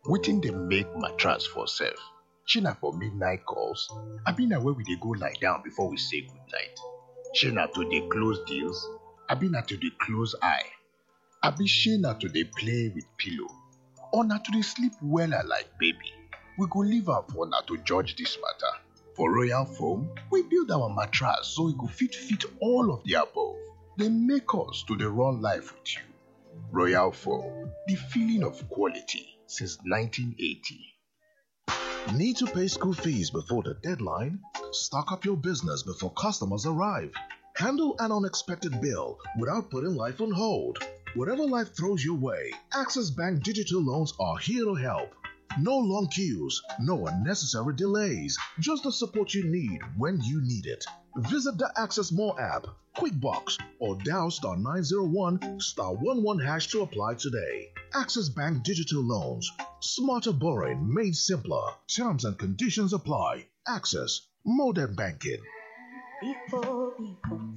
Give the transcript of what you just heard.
wetin dey make mattress for sef shey na for midnight calls abi na where we dey go lie down before we say goodnight shey na to dey close deals abi na to dey close eye abi shey na to dey play with pillow or na to dey sleep wella like baby we go leave am for una to judge dis matter for royal foam we build our mattress so e go fit fit all of the above dey make us to dey run life with you royal foam the feeling of quality since 1980 Need to pay school fees before the deadline? Stock up your business before customers arrive. Handle an unexpected bill without putting life on hold. Whatever life throws your way, Access Bank digital loans are here to help. No long queues, no unnecessary delays, just the support you need when you need it. Visit the Access More app, QuickBox, or dial star 901 star 11 hash to apply today. Access Bank Digital Loans. Smarter borrowing made simpler. Terms and conditions apply. Access Modern Banking. People, people,